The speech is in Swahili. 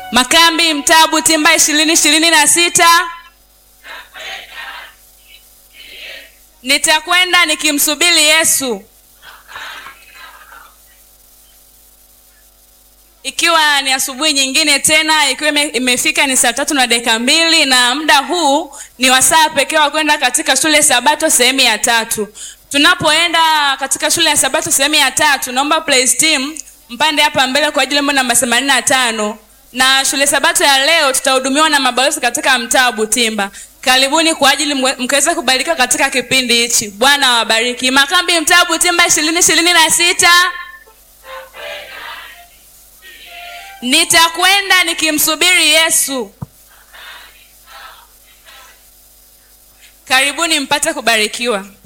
Makambi Mtabu Timba ishirini ishirini na sita. Nitakwenda nikimsubiri Yesu. Ikiwa ni asubuhi nyingine tena, ikiwa ime- imefika ni saa tatu na dakika mbili na muda huu ni wasaa pekee wa kwenda katika shule ya Sabato sehemu ya tatu. Tunapoenda katika shule ya Sabato sehemu ya tatu, naomba praise team mpande hapa mbele kwa ajili ya wimbo namba 85 na shule Sabato ya leo tutahudumiwa na mabalozi katika Mtabu Timba. Karibuni kwa ajili mwe- mkaweza kubarikiwa katika kipindi hichi. Bwana awabariki. Makambi Mtabu Timba ishirini ishirini na sita. Nitakwenda nikimsubiri Yesu. Karibuni mpate kubarikiwa.